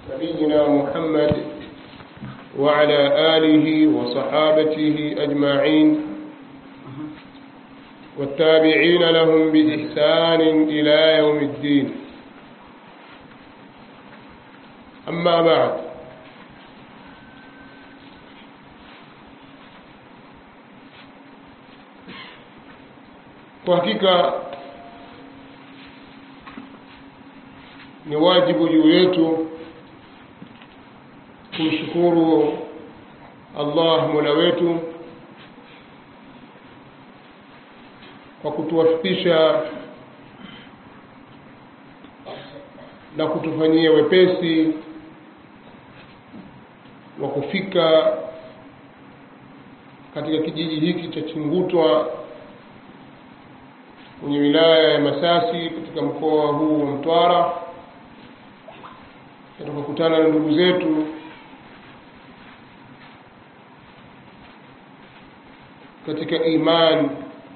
نبينا محمد وعلى آله وصحابته أجمعين والتابعين لهم بإحسان إلى يوم الدين أما بعد kwa hakika ni wajibu juu yetu kumshukuru Allah Mola wetu kwa kutuwafikisha na kutufanyia wepesi wa kufika katika kijiji hiki cha Chingutwa kwenye wilaya ya Masasi katika mkoa huu wa Mtwara tukakutana na ndugu zetu katika imani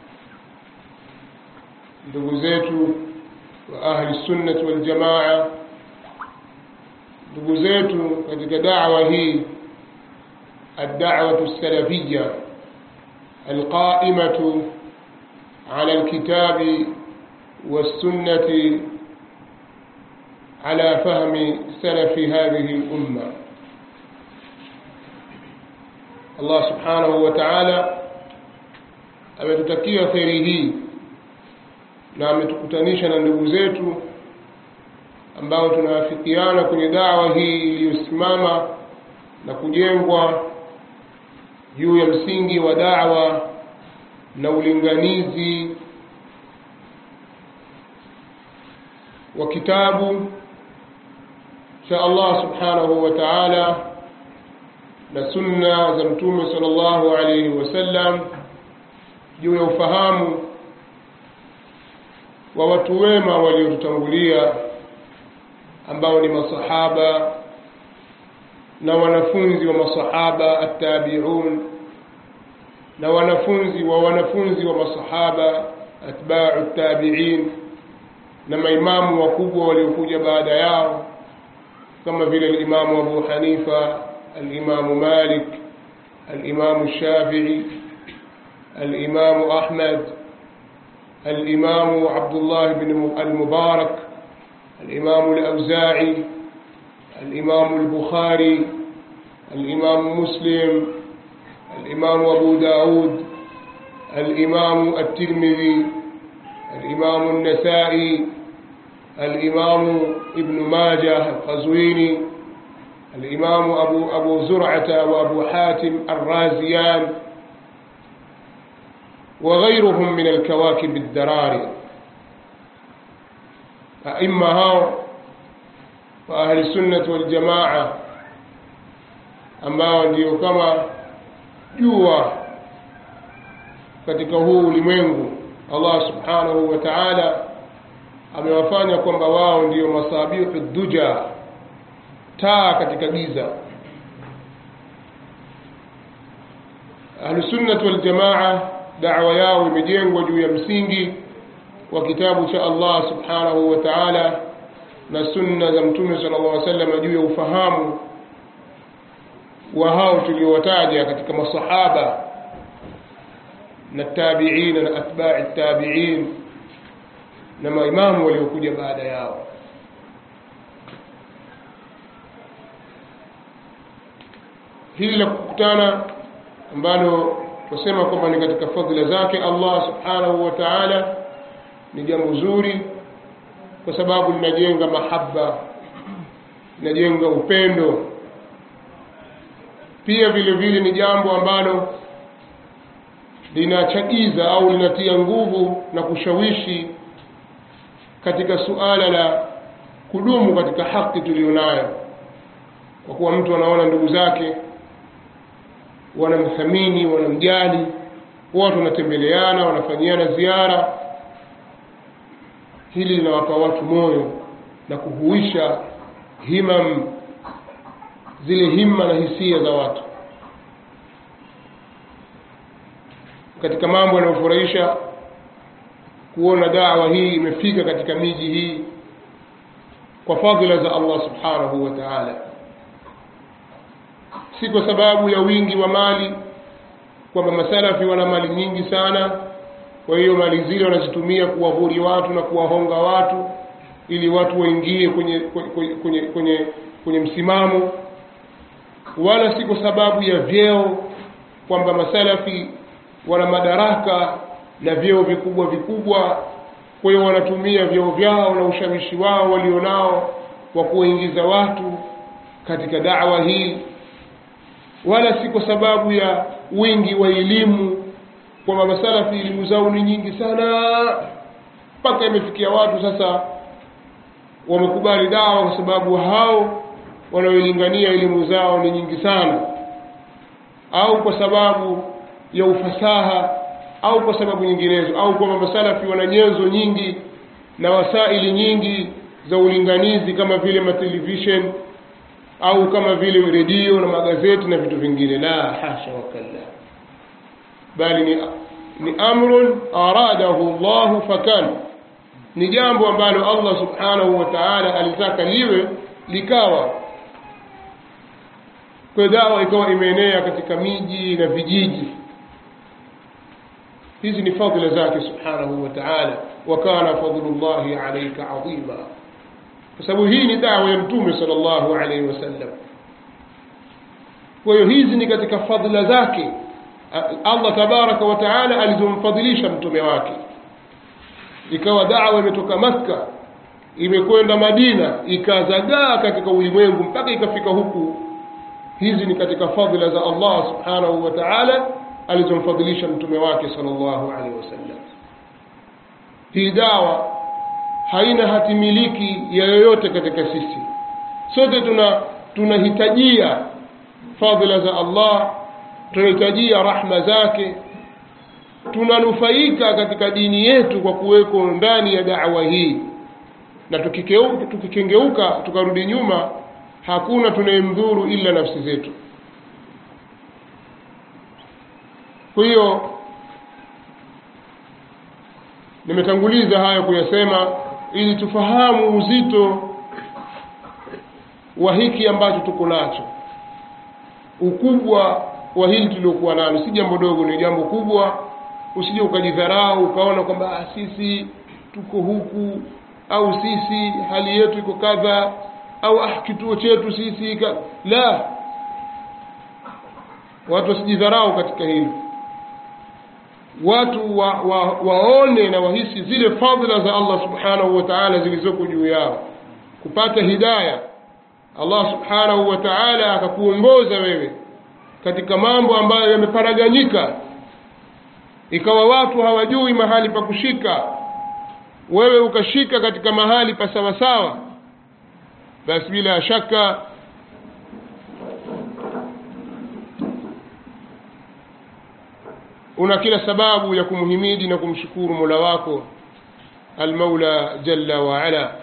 ndugu zetu wa ahli sunnati wal jamaa ndugu zetu katika da'wa hii الدعوة السلفية القائمة على الكتاب والسنة على فهم سلف هذه الأمة الله سبحانه وتعالى ametutakia kheri hii na ametukutanisha na ndugu zetu ambao tunawafikiana kwenye dawa hii iliyosimama na kujengwa juu ya msingi wa dawa na ulinganizi wa kitabu cha Allah subhanahu wa ta'ala na sunna za mtume sallallahu alayhi wasallam juu ya ufahamu wa watu wema waliotutangulia ambao ni masahaba na wanafunzi wa masahaba attabi'un na wanafunzi wa wanafunzi wa masahaba atba'u tabi'in na maimamu wakubwa waliokuja baada yao kama vile al-Imamu Abu Hanifa al-Imamu Malik al-Imamu Shafi'i al-Imamu Ahmad al-Imamu Abdullah ibn al-Mubarak al-Imamu al-Awza'i al-Imamu al-Bukhari al-Imamu Muslim الإمام أبو داود الإمام الترمذي الإمام النسائي الإمام ابن ماجه القزويني الإمام أبو, أبو زرعة وأبو حاتم الرازيان وغيرهم من الكواكب الدراري أئمة هاو وأهل السنة والجماعة أما ndio kama jua katika huu ulimwengu Allah subhanahu wa ta'ala amewafanya kwamba wao ndio masabihu duja taa katika giza ahlusunnati waljamaa da'wa yao imejengwa juu ya msingi wa kitabu cha Allah subhanahu wa ta'ala na sunna za mtume sallallahu alaihi wasallam juu ya ufahamu wa hao tuliowataja katika masahaba na tabi'in na atba'i tabi'in na maimamu waliokuja baada yao hili la kukutana ambalo tusema kwamba ni katika fadhila zake Allah subhanahu wa ta'ala ni jambo zuri kwa sababu linajenga mahaba linajenga upendo pia vile vile ni jambo ambalo linachagiza au linatia nguvu na kushawishi katika suala la kudumu katika haki tulionayo kwa kuwa mtu anaona ndugu zake wanamthamini wanamjali watu wanatembeleana wanafanyiana ziara hili linawapa watu moyo na kuhuisha himam zile himma na hisia za watu katika mambo yanayofurahisha kuona dawa hii imefika katika miji hii kwa fadhila za Allah subhanahu wa ta'ala si kwa sababu ya wingi wa mali kwamba masalafi wana mali nyingi sana kwa hiyo mali zile wanazitumia kuwahuri watu na kuwahonga watu ili watu waingie kwenye kwenye, kwenye, kwenye, kwenye msimamo wala si kwa sababu ya vyeo kwamba masalafi wana madaraka na vyeo vikubwa vikubwa kwa hiyo wanatumia vyeo vyao na ushawishi wao walionao wa kuwaingiza watu katika dawa hii wala si kwa sababu ya wingi wa elimu kwamba masalafi elimu zao ni nyingi sana mpaka imefikia watu sasa wamekubali dawa kwa sababu hao wanaolingania elimu zao ni nyingi sana au kwa sababu ya ufasaha au kwa sababu nyinginezo au kwamba masalafi wana nyenzo nyingi na wasaili nyingi za ulinganizi kama vile matelevision au kama vile redio na magazeti na vitu vingine la hasha wakalla bali ni, ni amrun aradahu llahu fakan ni jambo ambalo allah subhanahu wa taala alitaka liwe likawa kwa dawa ikawa imeenea katika miji na vijiji hizi ni fadhila zake subhanahu wa taala wa kana fadlullahi alaika adhima kwa sababu hii ni dawa ya mtume sallallahu alaihi wasallam kwa hiyo hizi ni katika fadhila zake allah tabaraka wa taala alizomfadhilisha mtume wake ikawa dawa imetoka makka imekwenda madina ikazagaa katika ulimwengu mpaka ikafika huku hizi ni katika fadhila za allah subhanahu wa taala alizomfadhilisha mtume wake sallallahu alaihi wasallam hii dawa haina hatimiliki ya yoyote katika sisi sote tuna tunahitajia fadhila za allah tunahitajia rahma zake tunanufaika katika dini yetu kwa kuweko ndani ya dawa hii na tukikeuka, tukikengeuka tukarudi nyuma hakuna tunayemdhuru ila nafsi zetu kwa hiyo nimetanguliza hayo kuyasema ili tufahamu uzito wa hiki ambacho tuko nacho ukubwa wa hili tuliokuwa nalo si jambo dogo ni jambo kubwa usije ukajidharau ukaona kwamba ah, sisi tuko huku au sisi hali yetu iko kadha au ah, kituo chetu sisi ka... la watu wasijidharau katika hilo watu wa, wa, waone na wahisi zile fadhila za allah subhanahu wa taala zilizoko juu yao kupata hidaya allah subhanahu wa taala akakuongoza wewe katika mambo ambayo yameparaganyika ikawa watu hawajui mahali pa kushika wewe ukashika katika mahali pa sawasawa basi bila shaka una kila sababu ya kumhimidi na kumshukuru mola wako almaula jalla waala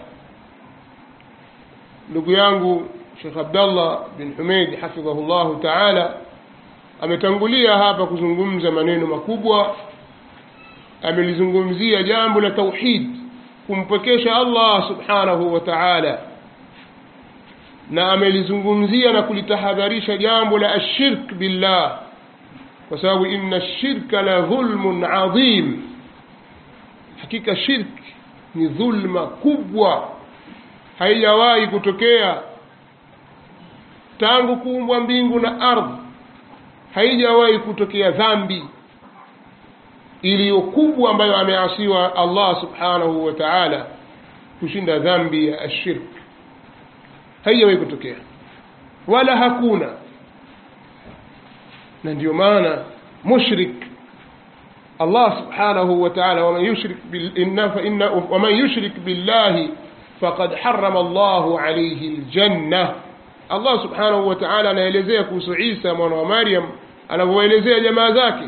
ndugu yangu shekh abdallah bin humeid hafidhahu llahu taala ametangulia hapa kuzungumza maneno makubwa amelizungumzia jambo la tauhid kumpwekesha allah subhanahu wa taala na amelizungumzia na kulitahadharisha jambo la ashirk billah kwa sababu inna shirka la dhulmun adhim hakika shirk ni dhulma kubwa haijawahi kutokea tangu kuumbwa mbingu na ardhi haijawahi kutokea dhambi iliyo kubwa ambayo ameasiwa allah subhanahu wa taala kushinda dhambi ya ashirk haijawahi kutokea wala hakuna na ndio maana mushrik allah subhanahu wa taala waman yushrik waman yushrik billahi faqad harama llahu alaihi ljanna allah subhanahu wa taala anaelezea kuhusu isa mwana wa maryam anavyoelezea jamaa zake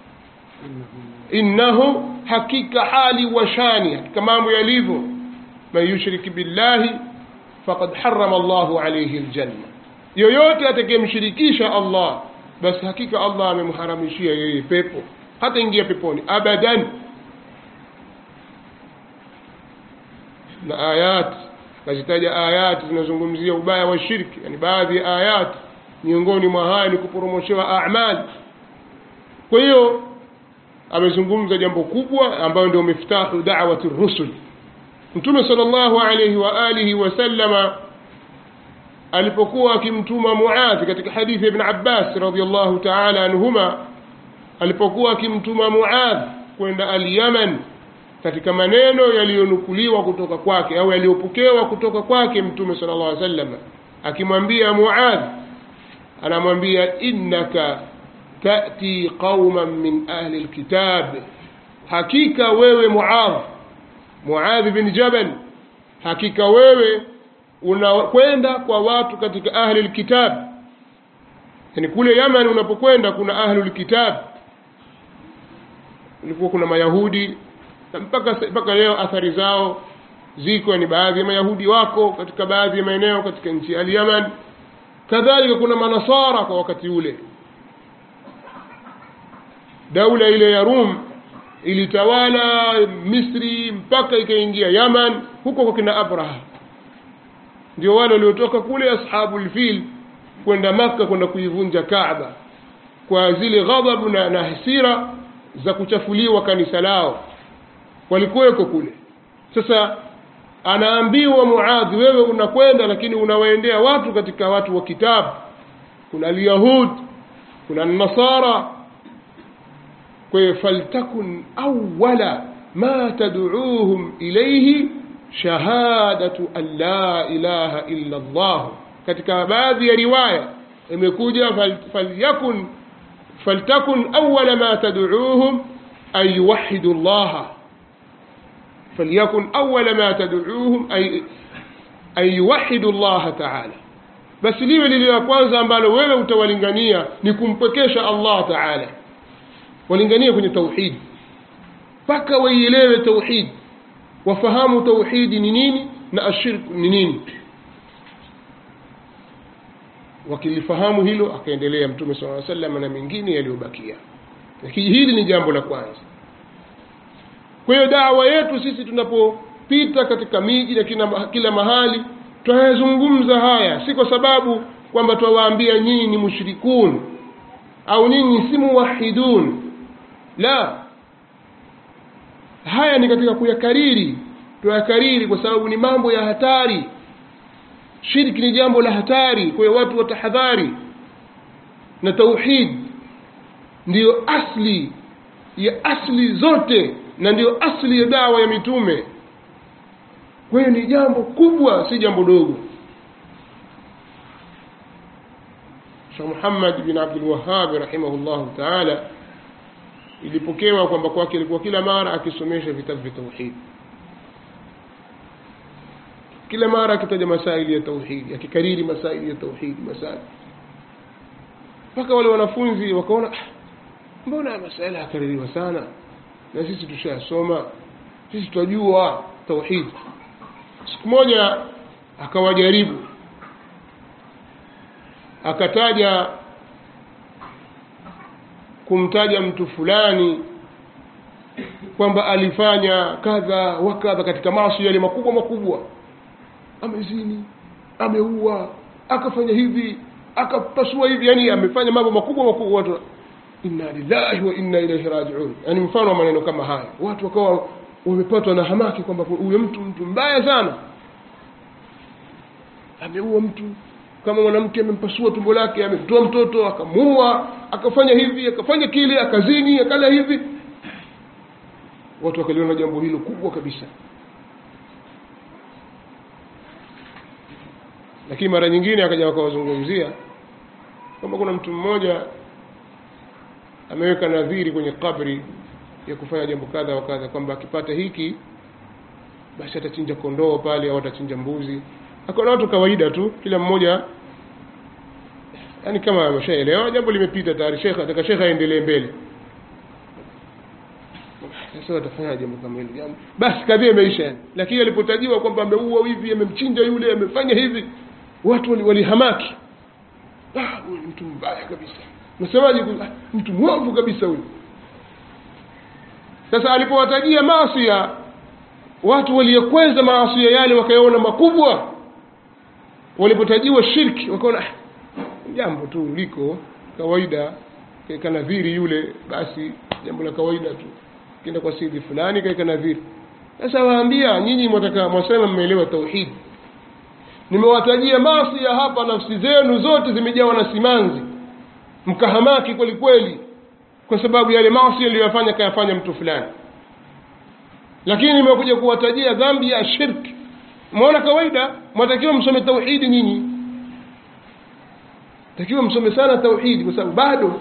innahu hakika hali wa shani hakika mambo yalivyo man yushrik billahi faqad harama llahu alaihi ljanna yoyote atakayemshirikisha allah basi hakika allah amemharamishia yeye pepo hata ingia peponi abadan na ayat akazitaja ayati zinazungumzia ubaya wa shirki yani baadhi ya ayati miongoni mwa haya ni kuporomoshewa amali kwa hiyo amezungumza jambo kubwa ambayo ndio miftahu da'wati rusul mtume sallallahu alayhi wa alihi wasallama alipokuwa akimtuma Muadh katika hadithi ya Ibn Abbas radhiyallahu ta'ala anhuma alipokuwa akimtuma Muadh kwenda al-Yaman katika maneno yaliyonukuliwa kutoka kwake au yaliyopokewa kutoka kwake mtume sallallahu alaihi wasallam akimwambia Muadh anamwambia innaka tati qauman min ahli alkitab hakika wewe Muadh Muadh bin Jabal hakika wewe unakwenda kwa watu katika ahli alkitab yani kule Yaman unapokwenda kuna ahli alkitab ulikuwa kuna mayahudi na mpaka mpaka leo athari zao ziko ni baadhi ya mayahudi wako katika baadhi ya maeneo katika nchi ya Yaman kadhalika kuna manasara kwa wakati ule daula ile ya Rum ilitawala Misri mpaka ikaingia Yaman huko kwa kina Abraha ndio wale waliotoka kule ashabul fil kwenda maka kwenda kuivunja Kaaba kwa zile ghadhabu na, na hasira za kuchafuliwa kanisa lao walikuweko kule sasa anaambiwa Muadhi wewe unakwenda lakini unawaendea watu katika watu wa kitabu kuna alyahud kuna nasara kwa hiyo faltakun awwala ma tad'uuhum ilayhi shahadatu an la ilaha illa Allah katika baadhi ya riwaya imekuja falyakun faltakun awwala ma tad'uuhum an yuwahhidu Allah فليكن أول ما تدعوهم أي أن يوحدوا الله تعالى basi liwe lile la kwanza ambalo wewe utawalingania ni kumpwekesha Allah Taala walinganie kwenye tauhid mpaka waielewe tauhid wafahamu tauhidi ni nini na ashirku ni nini wakilifahamu hilo akaendelea mtume sallallahu alaihi wasallam na mengine yaliyobakia lakini hili ni jambo la kwanza kwa hiyo dawa yetu sisi tunapopita katika miji na kila, kila mahali tunayazungumza haya si kwa sababu kwamba twawaambia nyinyi ni mushrikun au nyinyi si muwahidun la haya ni katika kuyakariri tuyakariri kwa sababu ni mambo ya hatari shirki ni jambo la hatari kwa hiyo watu watahadhari na tauhid ndiyo asli ya asli zote na ndiyo asli ya dawa ya mitume kwa hiyo ni jambo kubwa si jambo dogo Sheikh Muhammad bin Abdul Wahhab rahimahullah ta'ala ilipokewa kwamba kwake ilikuwa kila mara akisomesha vitabu vya tauhid kila mara akitaja masaili ya tauhid akikariri masaili ya tauhid masaili mpaka wale wanafunzi wakaona mbona masaila yakaririwa sana na sisi tushasoma sisi tunajua tauhid siku moja akawajaribu akataja kumtaja mtu fulani kwamba alifanya kadha wa kadha katika maasi yale makubwa makubwa amezini ameua akafanya hivi akapasua hivi yani amefanya mambo makubwa makubwa watu inna lillahi wa inna ilaihi rajiun yani mfano wa maneno kama haya watu wakawa wamepatwa na hamaki kwamba huyo mtu mtu mbaya sana ameua mtu kama mwanamke amempasua tumbo lake ametoa mtoto akamuua akafanya hivi akafanya kile akazini akala hivi watu wakaliona jambo hilo kubwa kabisa lakini mara nyingine akaja wakawazungumzia kwamba kuna mtu mmoja ameweka nadhiri kwenye kabri ya kufanya jambo kadha wa kadha kwamba akipata hiki basi atachinja kondoo pale au atachinja mbuzi akaona watu kawaida tu kila mmoja yani kama ameshaelewa jambo limepita tayari shekha ataka shekha aendelee mbele sasa watafanya jambo kama hilo jambo basi kadhia imeisha yani lakini alipotajiwa kwamba ameua hivi amemchinja yule amefanya hivi watu walihamaki ah huyu mtu mbaya kabisa nasemaje mtu mwovu kabisa huyu sasa alipowatajia maasi watu waliyokweza maasia yale wakayaona makubwa walipotajiwa shirki wakaona "Ah, jambo tu liko kawaida kaeka nadhiri yule basi jambo la kawaida tu kenda kwa sidi fulani kaeka nadhiri sasa waambia nyinyi mwataka mwasema mmeelewa tauhidi nimewatajia maasi ya hapa nafsi zenu zote zimejawa na simanzi mkahamaki kweli kweli kwa sababu yale maasi aliyoyafanya kayafanya mtu fulani lakini nimekuja kuwatajia dhambi ya shirki mwaona kawaida mwatakiwa msome tauhidi nyinyi takiwa msome sana tauhidi kwa sababu bado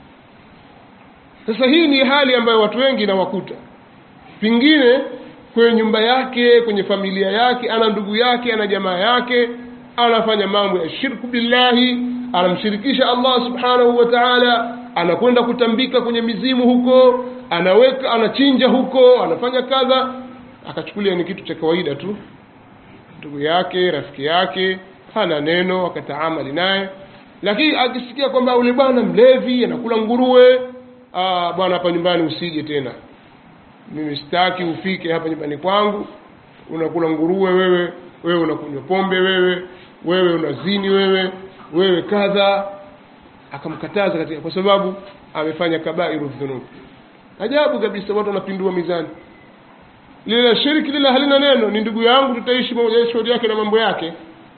sasa hii ni hali ambayo watu wengi inawakuta pengine kwenye nyumba yake kwenye familia yake ana ndugu yake ana jamaa yake anafanya mambo ya shirku billahi anamshirikisha allah subhanahu wa taala anakwenda kutambika kwenye mizimu huko anaweka anachinja huko anafanya kadha akachukulia ni kitu cha kawaida tu ndugu yake rafiki yake hana neno akataamali naye lakini akisikia kwamba ule bwana mlevi anakula nguruwe ah, bwana hapa nyumbani usije tena mimi sitaki ufike hapa nyumbani kwangu unakula nguruwe wewe wewe unakunywa pombe wewe wewe unazini wewe wewe kadha akamkataza katika kwa sababu amefanya kabairu dhunub ajabu kabisa watu wanapindua mizani lile la shiriki lile halina neno ni ndugu yangu tutaishi pamoja shauri yake na mambo yake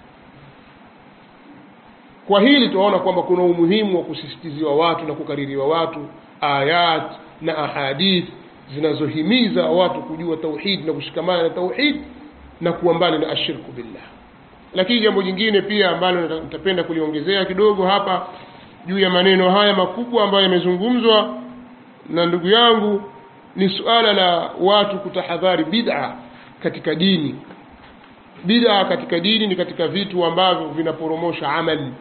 kwa hili tunaona kwamba kuna umuhimu wa kusisitiziwa watu na kukaririwa watu ayat na ahadith zinazohimiza watu kujua tauhid na kushikamana na tauhid na kuwa mbali na ashirku billah lakini jambo jingine pia ambalo nita- nitapenda kuliongezea kidogo hapa juu ya maneno haya makubwa ambayo yamezungumzwa na ndugu yangu ni suala la watu kutahadhari bid'a katika dini bid'a katika dini ni katika vitu ambavyo vinaporomosha amali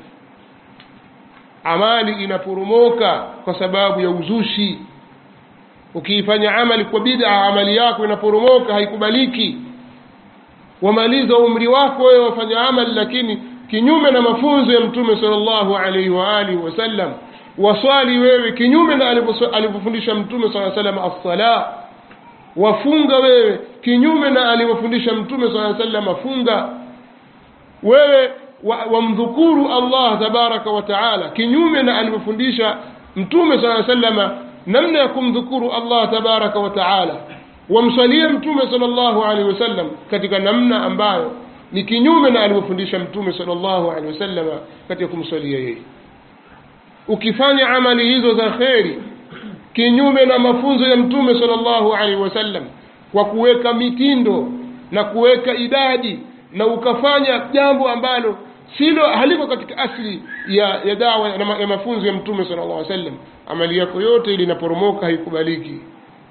amali inaporomoka kwa sababu ya uzushi ukiifanya amali kwa bid'a amali yako inaporomoka haikubaliki wamaliza umri wako wewe wafanya amali lakini kinyume na mafunzo ya mtume sallallahu alaihi wa alihi wasallam waswali wewe kinyume na alivyo- alivyofundisha mtume sallallahu alaihi wasallam as-sala wafunga wewe kinyume na alivyofundisha mtume sallallahu alaihi wasallam funga wewe wa- wamdhukuru Allah tabaraka wa taala kinyume na alivyofundisha mtume sallallahu alaihi wasallam namna ya kumdhukuru Allah tabaraka wa taala wamswalie mtume sallallahu alaihi wasallam katika namna ambayo ni kinyume na alivyofundisha mtume sallallahu alaihi wasallam katika kumswalia yeye ukifanya amali hizo za kheri kinyume na mafunzo ya mtume sallallahu alaihi wasallam kwa kuweka mitindo na kuweka idadi na ukafanya jambo ambalo silo haliko katika asli ya, ya dawa na ma- ya mafunzo ya mtume sallallahu alaihi wasallam amali yako yote ili inaporomoka haikubaliki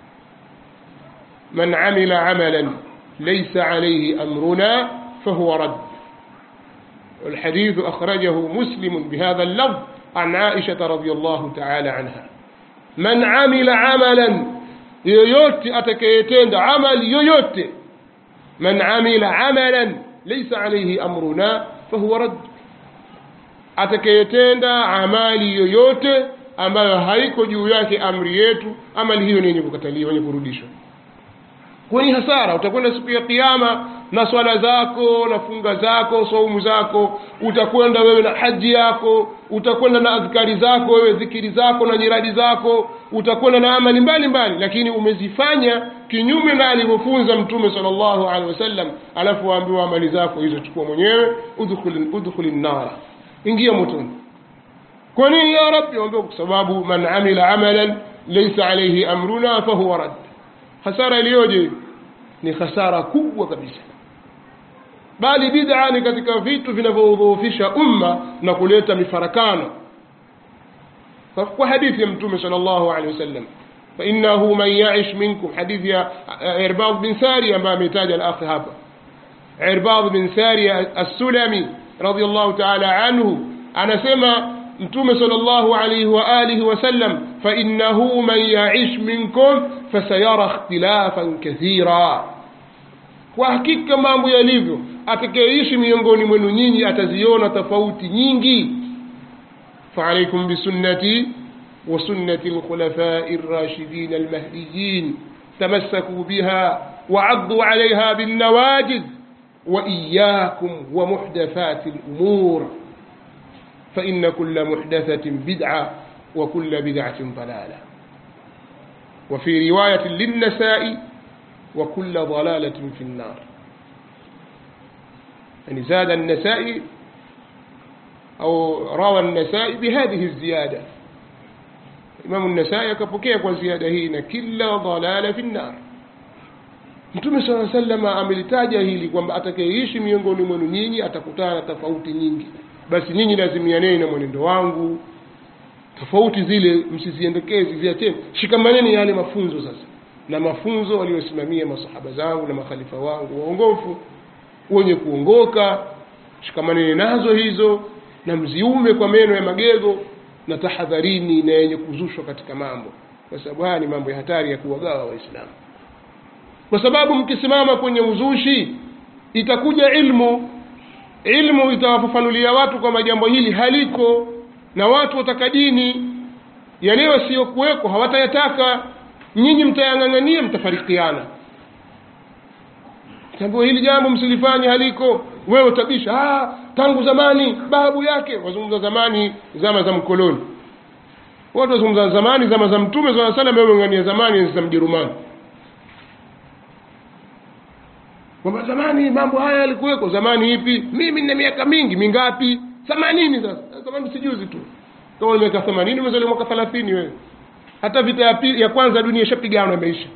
man amila amalan laysa alayhi amruna fahuwa rad والحديث أخرجه مسلم بهذا اللفظ عن عائشة رضي الله تعالى عنها من عمل عملا yoyote atakayetenda amali yoyote man amila amalan laysa alayhi amruna fahuwa rad atakayetenda amali yoyote ambayo haiko juu yake amri yetu amali hiyo ni yenye kukataliwa yenye kurudishwa kwenye hasara utakwenda siku ya kiyama na swala zako na funga zako saumu zako utakwenda wewe na haji yako utakwenda na adhkari zako wewe dhikiri zako na nyiradi zako utakwenda na amali mbalimbali lakini umezifanya kinyume na alivyofunza mtume sallallahu alaihi wasallam alafu waambiwa amali zako hizo chukua mwenyewe udkhul udkhul nnara ingia motoni kwa nini ya rabbi waambiwa kwa sababu man amila amalan laysa alayhi amruna fahuwa rad hasara iliyoje ni hasara kubwa kabisa bali bid'a ni katika vitu vinavyodhoofisha umma na kuleta mifarakano kwa- kwa hadithi ya mtume sallallahu alaihi wasallam فإنه من يعش منكم حديث يا عرباض بن ساري أما ميتاج الأخ هذا عرباض بن ساري السلمي رضي الله تعالى عنه أنا سمع متوم صلى الله عليه وآله وسلم فإنه من يعش منكم فسيرى اختلافا كثيرا kwa hakika mambo yalivyo atakayeishi miongoni mwenu nyinyi ataziona tofauti nyingi faalaikum bisunnati وسنة الخلفاء الراشدين المهديين تمسكوا بها وعضوا عليها بالنواجذ وإياكم ومحدثات الأمور فإن كل محدثة بدعة وكل بدعة ضلالة وفي رواية للنساء وكل ضلالة في النار يعني زاد النساء أو روى النساء بهذه الزيادة إمام النساء كبكيك وزيادة هنا كل ضلالة في النار Mtume sala salama amelitaja hili kwamba atakayeishi miongoni mwenu nyinyi atakutana na tofauti nyingi, basi nyinyi lazimianeni na mwenendo wangu. Tofauti zile msiziendekezi, ziacheni, shikamaneni yale mafunzo sasa, na mafunzo waliosimamia masahaba zangu na makhalifa wangu waongofu wenye kuongoka, shikamaneni nazo hizo na mziume kwa meno ya magego, na tahadharini na yenye kuzushwa katika mambo, kwa sababu haya ni mambo ya hatari ya kuwagawa Waislamu kwa sababu mkisimama kwenye uzushi itakuja ilmu ilmu itawafafanulia watu kwamba jambo hili haliko na watu wataka dini yale yasiyokuweko hawatayataka nyinyi mtayang'ang'ania mtafarikiana tambua hili jambo msilifanye haliko wewe utabisha ah, tangu zamani babu yake wazungumza zamani zama za mkoloni watu wazungumza zamani zama za mtume saa salam wewe ng'ania zamani za mjerumani kwamba zamani mambo haya yalikuweko zamani ipi mimi nina miaka mingi mingapi themanini sasa zamani sijuzi tu kama una miaka themanini umezaliwa mwaka thelathini wewe hata vita ya, pili, ya kwanza dunia ishapigana imeisha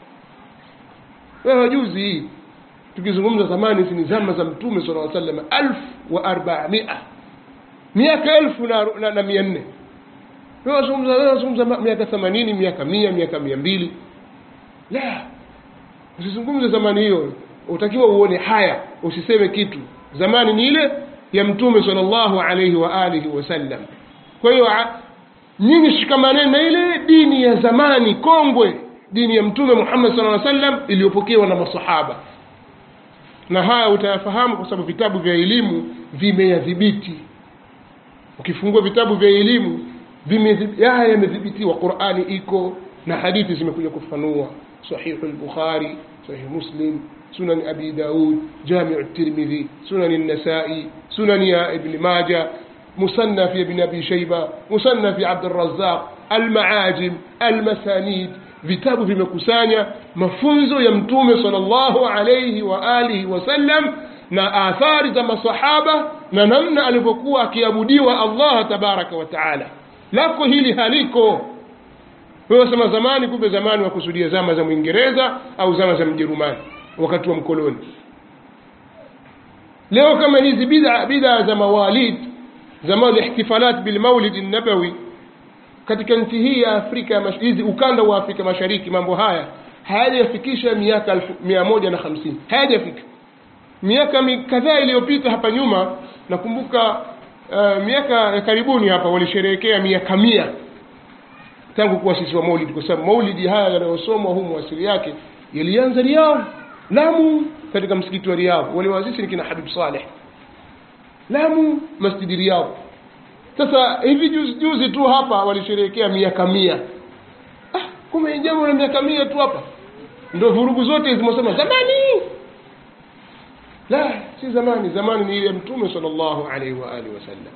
wewe juzi hii tukizungumza zamani hizi ni zama za mtume sala llaw sallam alfu wa arbamia miaka elfu na, na, na mia nne wazungumza miaka themanini miaka mia miaka mia mbili la usizungumze zamani hiyo utakiwa uone haya usiseme kitu zamani ni ile ya mtume sallallahu alaihi wa alihi wasallam kwa hiyo nyinyi shikamaneni na ile dini ya zamani kongwe dini ya mtume muhammad sallallahu alaihi wasallam iliyopokewa na masahaba na haya utayafahamu kwa sababu vitabu vya elimu vimeyadhibiti ukifungua vitabu vya elimu haya yamedhibitiwa qurani iko na hadithi zimekuja kufanua sahihu lbukhari sahihu muslim سنن أبي داود جامع الترمذي سنن النسائي سنن يا ابن ماجة مصنف ابن أبي شيبة مصنف عبد الرزاق المعاجم المسانيد vitabu vimekusanya mafunzo ya mtume salllahu alaihi wa alihi wasallam na athari za masahaba na namna alivyokuwa akiabudiwa allah tabaraka wa taala lako hili haliko wewe sema zamani kumbe zamani wakusudia zama za mwingereza au zama za mjerumani wakati wa mkoloni leo kama hizi bid'a bid'a za mawalid za ihtifalat bilmaulid nabawi katika nchi hii ya afrika hizi ukanda wa afrika mashariki mambo haya hayajafikisha miaka mia moja na hamsini hayajafika miaka kadhaa iliyopita hapa nyuma nakumbuka uh, miaka ya karibuni hapa walisherehekea miaka mia tangu kuasisiwa maulidi kwa sababu maulidi haya yanayosomwa humu asili yake yalianza Riyadh Lamu katika msikiti wa Riyadh walioanzisha ni kina Habib Saleh Lamu masjidi Riyadh sasa hivi juzi, juzi tu hapa walisherehekea miaka mia ah, kumbe jambo la miaka mia tu hapa ndio vurugu zote zimesema zamani la si zamani zamani ni ile mtume sallallahu alaihi wa alihi wasallam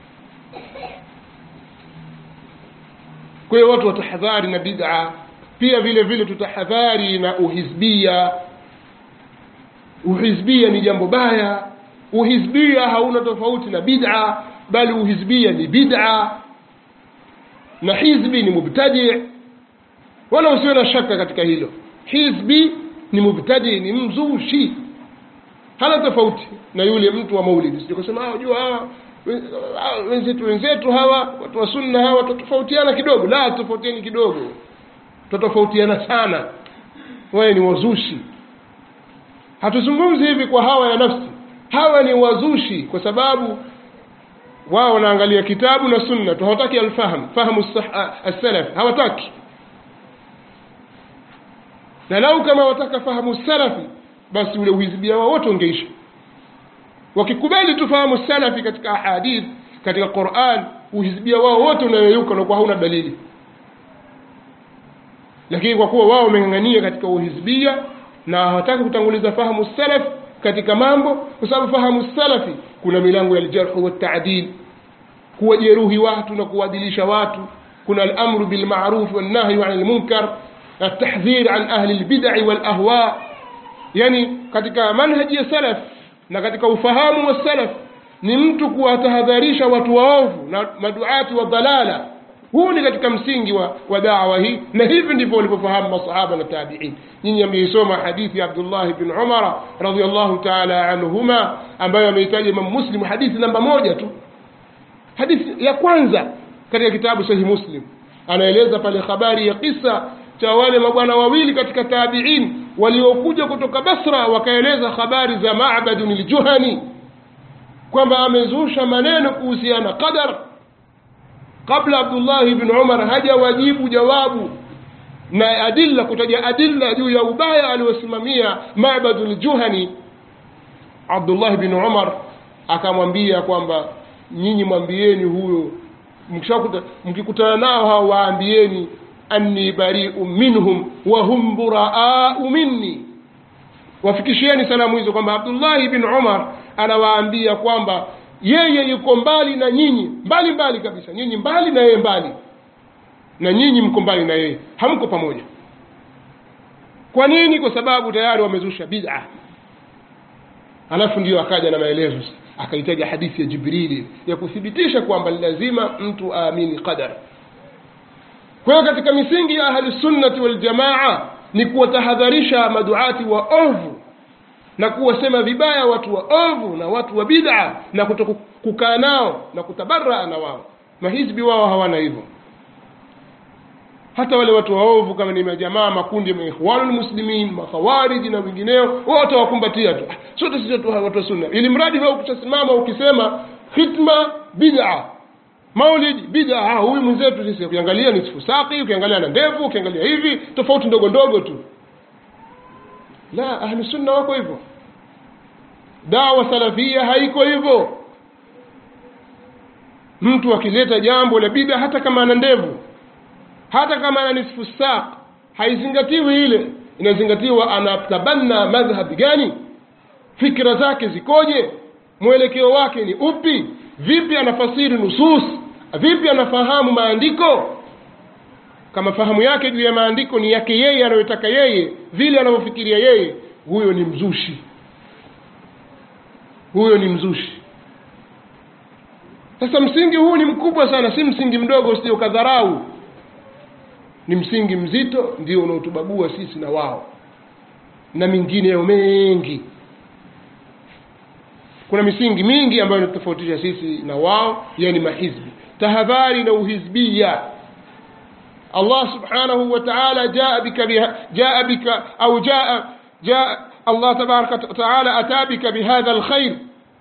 kwa hiyo watu watahadhari na bid'a pia vile vile tutahadhari na uhizbia uhizbia ni jambo baya uhizbia hauna tofauti na bid'a bali uhizbia ni bid'a na hizbi ni mubtadi wala usiwe na shaka katika hilo hizbi ni mubtadi ni mzushi hana tofauti na yule mtu wa maulidi sio kusema ah unajua hawa wenzetu wenzetu hawa watu wa sunna hawa tutofautiana kidogo la tofautiani kidogo tutofautiana sana wewe ni wazushi hatuzungumzi hivi kwa hawa ya nafsi hawa ni wazushi kwa sababu wao wanaangalia kitabu na sunna tu hawataki alfahamu fahamu as-salaf hawataki na lau kama wataka fahamu salafi basi ule uhizibia wao wote ungeisha wakikubali tu fahamu salafi katika ahadith katika Qur'an uhizibia wao wote unayoyuka na kwa hauna dalili lakini kwa kuwa wao wameng'ang'ania katika uhizbia na hawataki kutanguliza fahamu salaf katika mambo kwa sababu fahamu salafi kuna milango ya aljarhu waltaadil kuwajeruhi watu na kuwaadilisha watu kuna alamru bilmaruf walnahyu ani lmunkar التحذير عن أهل البدع والأهواء yani katika manhaji ya salaf na katika ufahamu wa salaf ni mtu kuwatahadharisha watu waovu na maduati wa dhalala huu ni katika msingi wa, wa dawa hii na hivi ndivyo walivyofahamu masahaba na tabiin nyinyi ameisoma hadithi ya abdullah bn umara radiallahu taala anhuma ambayo ameitaja imam muslim hadithi namba moja tu hadithi ya kwanza katika kitabu sahihi muslim anaeleza pale habari ya kisa cha wale mabwana wawili katika tabiin waliokuja kutoka basra wakaeleza habari za mabadun ljuhani kwamba amezusha maneno kuhusiana qadar kabla abdullahi bn umar hajawajibu jawabu na adilla kutaja adilla juu ya ubaya aliosimamia mabadu ljuhani abdullahi bn umar akamwambia kwamba nyinyi mwambieni huyo mkikutana nao hao waambieni anni bariu minhum wa hum buraau minni wafikishieni salamu hizo kwamba abdullahi bin umar anawaambia kwamba yeye yuko mbali na nyinyi mbali mbali kabisa nyinyi mbali na yeye mbali na nyinyi mko mbali na yeye hamko pamoja kwa nini kwa sababu tayari wamezusha bid'a alafu ndio akaja na maelezo akaitaja hadithi ya jibrili ya kuthibitisha kwamba lazima mtu aamini qadar kwa hiyo katika misingi ya ahlusunnati waljamaa ni kuwatahadharisha maduati wa ovu na kuwasema vibaya watu wa ovu na watu wa bid'a na kuto kukaa nao na kutabaraa na wao mahizbi wao hawana hivyo hata wale watu waovu kama ni majamaa makundi ya ikhwanul muslimin makhawariji na wengineo wote wakumbatia tu sote sisi watu wa sunna ili mradi wewe ukitasimama ukisema khitma bid'a maulid bid'a huyu mwenzetu sisi ukiangalia ni sifusaki ukiangalia na ndevu ukiangalia hivi tofauti ndogo ndogo tu la ahli sunna wako hivyo dawa salafia haiko hivyo mtu akileta jambo la bid'a hata kama ana ndevu hata kama ana nisfu saq haizingatiwi ile inazingatiwa anatabanna madhhab gani fikra zake zikoje mwelekeo wake ni upi vipi anafasiri nusus vipi anafahamu maandiko kama fahamu yake juu ya maandiko ni yake yeye anayotaka yeye vile anavyofikiria yeye huyo ni mzushi huyo ni mzushi sasa msingi huu ni mkubwa sana si msingi mdogo usije ukadharau ni msingi mzito ndio unaotubagua sisi na wao na mingineyo mengi kuna misingi mingi ambayo inatofautisha sisi na wao yani mahizbi tahadhari na uhizbia Allah subhanahu wa ta'ala jaa bika biha jaa bika au jaa jaa Allah tabaraka ta'ala ata bika bihadha alkhair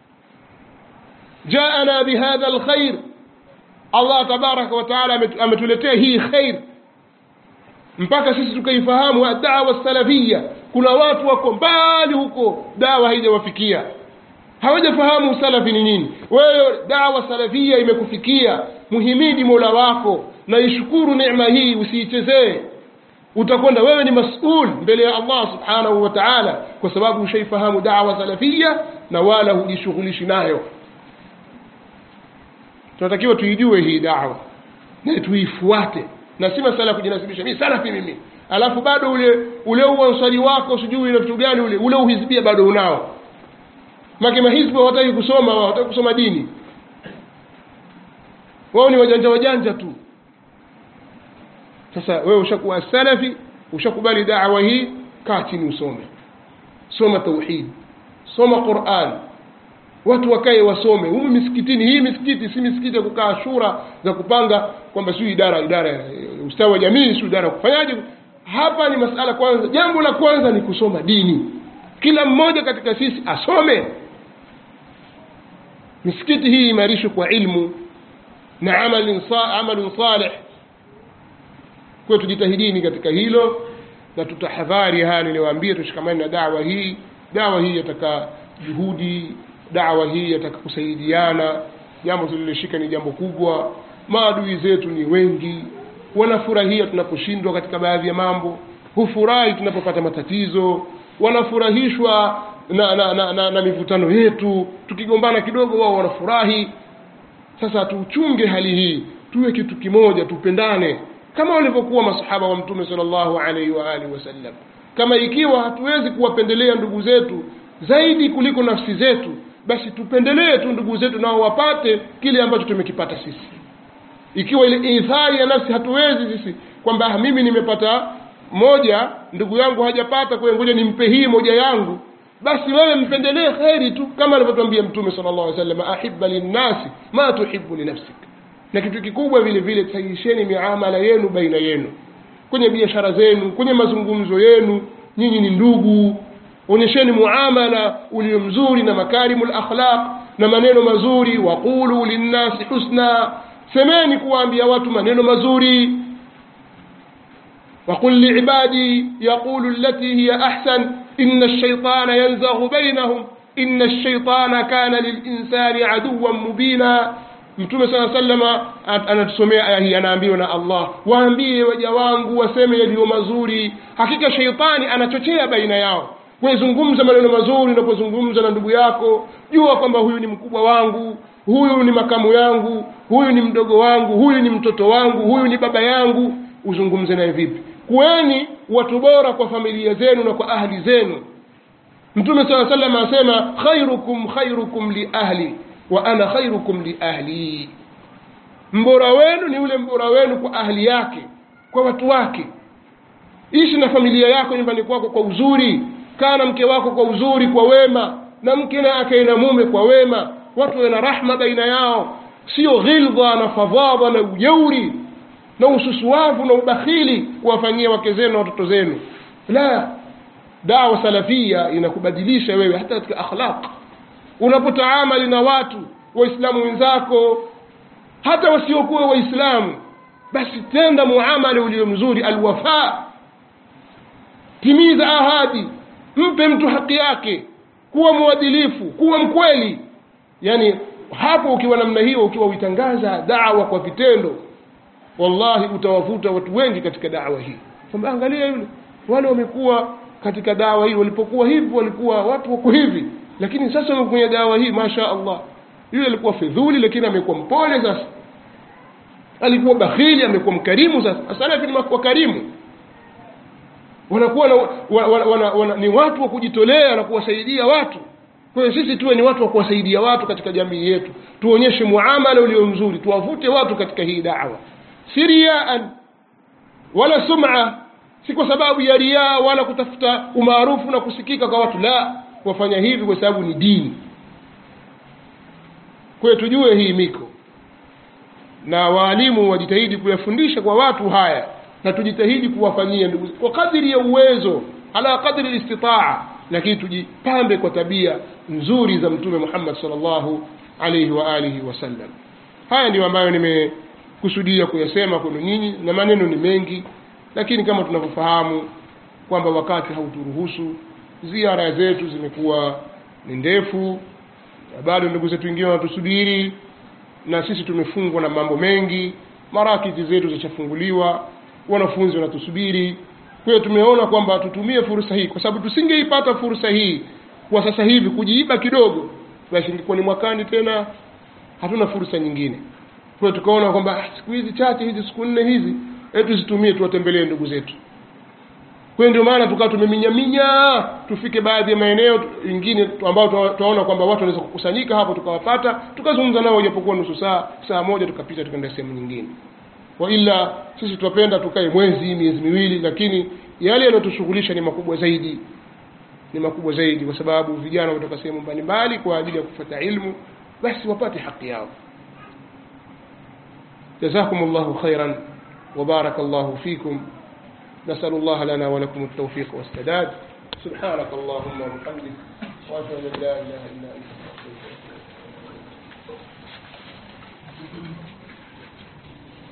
jaana bihadha alkhair Allah tabaraka wa ta'ala ametuletea hii khair mpaka sisi tukaifahamu dawa salafia kuna watu wako mbali huko dawa haijawafikia hawajafahamu salafi ni nini wewe dawa salafia imekufikia muhimidi mola wako na ishukuru neema hii usiichezee utakwenda wewe ni masul mbele ya allah subhanahu wa taala kwa sababu ushaifahamu dawa salafia na wala hujishughulishi nayo tunatakiwa tuijue hii dawa na tuifuate na si masala ya kujinasibisha mimi salafi mimi alafu bado ule ule uansari wako sijui na vitu gani ule ule uhizbia bado unao make mahizbi hawataki kusoma wao hawataki kusoma dini wao ni wajanja wajanja tu sasa wewe ushakuwa salafi ushakubali dawa hii kaa chini usome soma tauhid soma quran watu wakae wasome humu misikitini hii misikiti si misikiti ya kukaa shura za kupanga kwamba siu idara idara ya ustawi wa jamii siu idara ya kufanyaje hapa ni masala kwanza jambo la kwanza ni kusoma dini kila mmoja katika sisi asome misikiti hii imarishwe kwa ilmu na amalin sa, amalun salih kwa tujitahidini katika hilo na tutahadhari haya niliwaambia tushikamane na dawa hii dawa hii yataka juhudi dawa hii yataka kusaidiana jambo tuliloshika ni jambo kubwa maadui zetu ni wengi wanafurahia tunaposhindwa katika baadhi ya mambo hufurahi tunapopata matatizo wanafurahishwa na na, na, na, na mivutano yetu tukigombana kidogo wao wanafurahi sasa tuchunge hali hii tuwe kitu kimoja tupendane kama walivyokuwa masahaba wa mtume sallallahu alaihi wa alihi wasallam kama ikiwa hatuwezi kuwapendelea ndugu zetu zaidi kuliko nafsi zetu basi tupendelee tu ndugu zetu nao wapate kile ambacho tumekipata sisi ikiwa ile ithari ya nafsi hatuwezi sisi kwamba mimi nimepata moja ndugu yangu hajapata kwa ngoja nimpe hii moja yangu basi wewe mpendelee kheri tu kama alivyotwambia mtume sallallahu alaihi wasallam ahibba linnasi ma tuhibbu linafsik na kitu kikubwa vile vile sahihisheni miamala yenu baina yenu kwenye biashara zenu kwenye mazungumzo yenu nyinyi ni ndugu onyesheni muamala ulio mzuri na makarimu lakhlaq na maneno mazuri waqulu linnasi husna semeni kuwaambia watu maneno mazuri وقل لعبادي يقول التي هي أحسن إن الشيطان ينزغ بينهم إن الشيطان كان للإنسان عدوا مبينا mtume saa salama anatusomea aya hii anaambiwa na allah waambie waja wangu waseme yaliyo mazuri hakika sheitani anachochea baina yao wezungumza maneno mazuri unapozungumza na ndugu yako jua kwamba huyu ni mkubwa wangu huyu ni makamu yangu huyu ni mdogo wangu huyu ni mtoto wangu huyu ni baba yangu uzungumze naye vipi kuweni watu bora kwa familia zenu na kwa ahli zenu mtume saa salam asema khairukum khairukum liahli wa ana khairukum liahli mbora wenu ni yule mbora wenu kwa ahli yake kwa watu wake ishi na familia yako nyumbani kwako kwa uzuri kaa na mke wako kwa uzuri kwa wema na mke na akae na mume kwa wema watu wawe na rahma baina yao sio ghildha na fadhadha na ujeuri na ususuavu na ubakhili kuwafanyia wake zenu na watoto zenu la dawa salafia inakubadilisha wewe hata katika akhlaq unapotaamali na watu waislamu wenzako hata wasiokuwa waislamu basi tenda muamala ulio mzuri alwafa timiza ahadi mpe mtu haki yake kuwa mwadilifu kuwa mkweli yani hapo ukiwa namna hiyo ukiwa uitangaza dawa kwa vitendo wallahi utawavuta watu wengi katika dawa hii kwamba angalia yule wale wamekuwa katika dawa hii walipokuwa hivi walikuwa watu wako hivi lakini sasa wako kwenye dawa hii masha allah yule alikuwa fidhuli lakini amekuwa mpole sasa alikuwa bakhili amekuwa mkarimu sasa asalafi ni wakarimu wanakuwa na, wana, wana, wana, wana, ni watu wa kujitolea na kuwasaidia watu kwa hiyo sisi tuwe ni watu wa kuwasaidia watu katika jamii yetu tuonyeshe muamala ulio mzuri tuwavute watu katika hii dawa si riaan wala sum'a si kwa sababu ya riaa wala kutafuta umaarufu na kusikika kwa watu la wafanya hivi kwa sababu ni dini kwa hiyo tujue hii miko na waalimu wajitahidi kuyafundisha kwa watu haya na tujitahidi kuwafanyia ndugu kwa kadiri ya uwezo ala kadri listitaa lakini tujipambe kwa tabia nzuri za mtume muhammad salllahu alaihi wa alihi wasallam haya ndio ambayo nimekusudia kuyasema kwenu nyinyi na maneno ni mengi lakini kama tunavyofahamu kwamba wakati hauturuhusu ziara zetu zimekuwa ni ndefu na bado ndugu zetu wengine wanatusubiri na sisi tumefungwa na mambo mengi marakiti zetu zishafunguliwa wanafunzi wanatusubiri kwa hiyo tumeona kwamba tutumie fursa hii kwa sababu tusingeipata fursa hii kwa sasa hivi kujiiba kidogo basi ingekuwa ni mwakani tena hatuna fursa nyingine kwa hiyo tukaona kwamba ah, siku hizi chache hizi siku nne hizi hebu tuzitumie tuwatembelee ndugu zetu kwa hiyo ndio maana tukawa tumeminyaminya tufike baadhi ya maeneo ingine ambayo tunaona kwamba watu wanaweza kukusanyika hapo tukawapata tukazungumza nao ijapokuwa nusu saa saa moja tukapita tukaenda sehemu nyingine wa ila sisi tunapenda tukae mwezi miezi miwili lakini yale yanayotushughulisha ni makubwa zaidi ni makubwa zaidi kwa sababu vijana kutoka sehemu mbalimbali kwa ajili ya kufuata ilmu basi wapate haki yao جزاكم الله خيرا وبارك الله فيكم نسأل الله لنا ولكم التوفيق والسداد سبحانك اللهم وبحمدك وأشهد أن لا إله إلا أنت